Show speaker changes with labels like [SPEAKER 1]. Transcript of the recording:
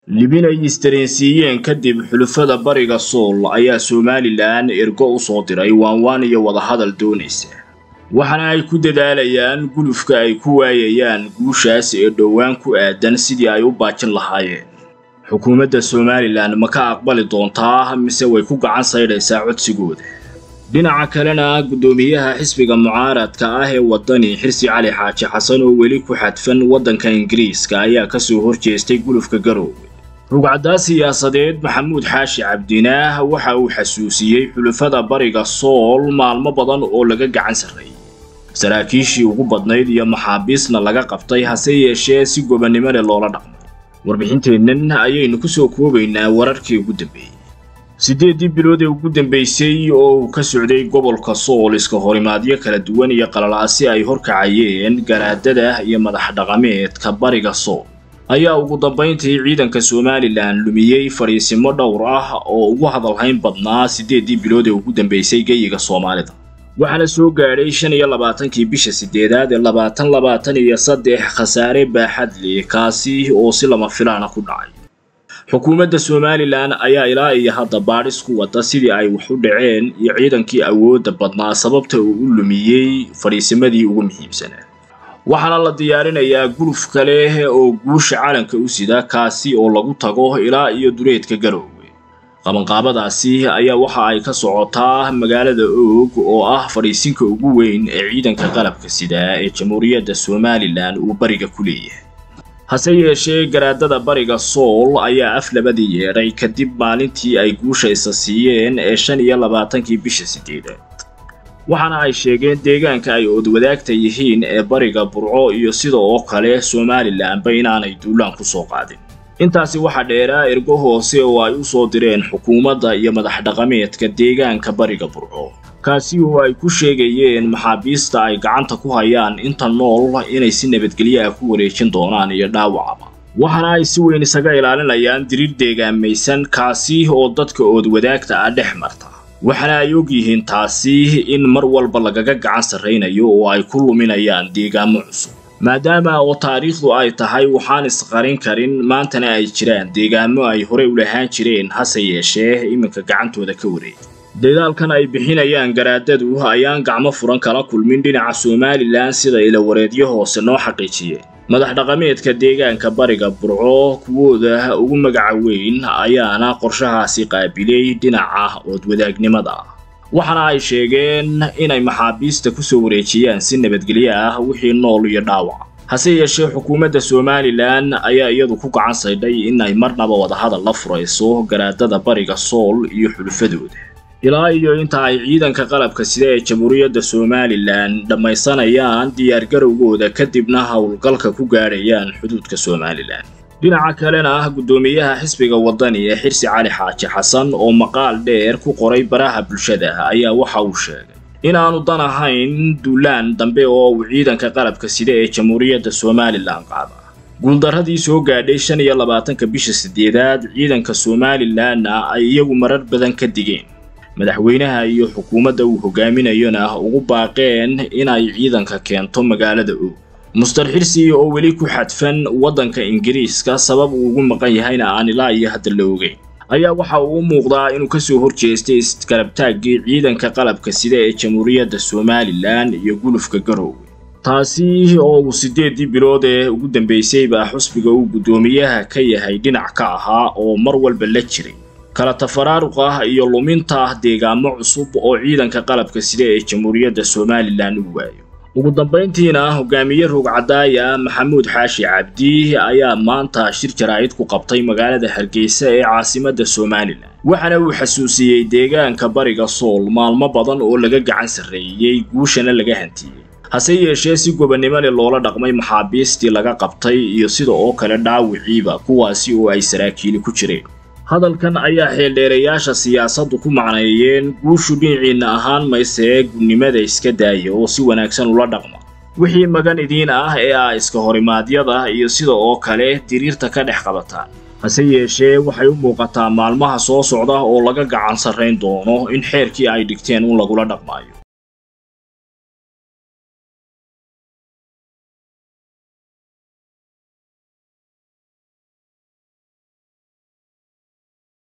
[SPEAKER 1] libin ay isdareensiiyeen kadib xulufada bariga sool ayaa somalilan ergo u soo diray waanwaan iyo wadahadal doonaysa waxaana ay ku dadaalayaan gulufka ay ku waayayaan guushaas ee dhowaan ku aadan sidii ay u baajin lahaayeen xukuumadda somalilan ma ka aqbali doontaa mise way ku gacan saydhaysaa codsigooda dhinaca kalena guddoomiyaha xisbiga mucaaradka ah ee waddani xirsi cali xaaji xasan oo weli ku xadfan waddanka ingiriiska ayaa ka soo horjeestay gulufka garoowe rugcaddaa siyaasadeed maxamuud xaashi cabdinaah waxa uu xasuusiyey xulufada bariga sool maalmo badan oo laga gacan sarreeyey saraakiishii ugu badnayd iyo maxaabiisna laga qabtay hase yeeshee si gobannimo leh loola dhaqmay warbixinteennan ayaynu ku soo koobaynaa wararkii ugu dambeeyey siddeeddii bilood ee ugu dambaysay oo uu ka socday gobolka sool iska horimaadyo kala duwan iyo qalalaasi ay horkacayeen garaadada iyo madax dhaqameedka bariga sool ayaa ugu dambayntii ciidanka somalilan lumiyey fadhiisimo dhowr ah oo ugu hadalhayn badnaa siddeeddii bilood ee ugu dambaysay geyiga soomaalida waxaana soo gaadhay shan iyo labaatankii bisha siddeedaad ee labaatan labaatan iyo saddex khasaare baaxadli kaasi oo si lama filaana ku dhacay xukuumadda somalilan ayaa ilaa iyo hadda baadhis ku wada sidii ay wax u dhaceen iyo ciidankii awoodda badnaa sababta uu u lumiyey fadhiisimadii ugu muhiimsanaa waxaana la diyaarinayaa guluf kale oo guusha calanka u sida kaasi oo lagu tago ilaa iyo dureedka garoowe qabanqaabadaasi ayaa waxa ay ka socotaa magaalada oog oo ah fadhiisinka ugu weyn ee ciidanka qalabka sida ee jamhuuriyadda somalilan uu bariga ku leeyahay hase yeeshee garaadada bariga sool ayaa af labadii yeedhay kadib maalintii ay guusha isa siiyeen ee shan iyo labaatankii bisha siddeedaad waxaana ay sheegeen deegaanka ay oodwadaagta yihiin ee bariga burco iyo sida oo kale somalilanba inaanay duulaan ku soo qaadin intaasi waxaa dheeraa ergo hoose oo ay u soo direen xukuumadda iyo madax dhaqameedka deegaanka bariga burco kaasi oo ay ku sheegayeen maxaabiista ay gacanta ku hayaan inta nool inay si nabadgelyo ah ku wareejin doonaan iyo dhaawacaba waxaana ay si weyn isaga ilaalinayaan diriir deegaamaysan kaasi oo dadka oodwadaagta ah dhex marta waxaana ay og yihiin taasi in mar walba lagaga gacan sarraynayo oo ay ku luminayaan deegaamo cusub maadaama oo taariikhdu ay tahay waxaan isqarin karin maantana ay jiraan deegaamo ay horey u lahaan jireen hase yeeshee iminka gacantooda ka wareegay dadaalkan ay bixinayaan garaadadu ayaan gacmo furan kala kulmin dhinaca somalilan sida ilawareedyo hoose noo xaqiijiyeen madax dhaqameedka deegaanka bariga burco kuwooda ugu magaca weyn ayaana qorshahaasi qaabilay dhinaca oodwadaagnimada waxaana ay sheegeen inay maxaabiista ku soo wareejiyaan si nabadgelyo ah wixii nool iyo dhaawac hase yeeshee xukuumadda somalilan ayaa iyadu ku gacan saydhay in ay marnaba wadahadal la furayso garaadada bariga sool iyo xulufadooda ilaa iyo inta ay ciidanka qalabka sida ee jamhuuriyadda somalilan dhammaysanayaan diyaargarowgooda kadibna howlgalka ku gaadhayaan xuduudka somalilan dhinaca kalena ah guddoomiyaha xisbiga waddani ee xirsi cali xaaji xasan oo maqaal dheer ku qoray baraha bulshada ayaa waxa uu sheegay inaanu dan ahayn duulaan dambe oo uu ciidanka qalabka sida ee jamhuuriyadda somalilan qaada guuldarradii soo gaadhay shan iyo labaatanka bisha siddeedaad ciidanka somalilanna ay iyagu marar badan ka digeen madaxweynaha iyo xukuumadda uu hogaaminayona ugu baaqeen inay ciidanka keento magaalada og mustar xirsi oo weli ku xadfan waddanka ingiriiska sabab uu ugu maqan yahayna aan ilaa iyo hadda la ogeyn ayaa waxa uu u muuqdaa inuu ka soo horjeestay iskarabtaaggii ciidanka qalabka sida ee jamhuuriyadda somalilan iyo gulufka garoowe taasi oo uu siddeeddii bilood ee ugu dambaysayba xusbiga uu guddoomiyaha ka yahay dhinac ka ahaa oo mar walba la jiray kala tafaraaruq ah iyo luminta deegaamo cusub oo ciidanka qalabka sida ee jamhuuriyadda somalilan u waayo ugu dambayntiina hogaamiye rogcadaaya maxamuud xaashi cabdi ayaa maanta shir jaraa'id ku qabtay magaalada hargeysa ee caasimadda somalilan waxaana uu xasuusiyey deegaanka bariga sool maalmo badan oo laga gacan sarreeyey guushana laga hantiyey hase yeeshee si gobannimo leh loola dhaqmay maxaabiistii laga qabtay iyo sida oo kale dhaawiciiba kuwaasi oo ay saraakiili ku jireen hadalkan ayaa xeeldheerayaasha siyaasaddu ku macneeyeen guushu dhinaciinna ahaan maysee gunnimada iska daaya oo si wanaagsan ula dhaqma wixii magan idiin ah ee ah iska horimaadyada iyo sida oo kale diriirta ka dhex qabataan hase yeeshee waxay u muuqataa maalmaha soo socda oo laga gacan sarrayn doono in xeerkii ay dhigteen un lagula dhaqmaayo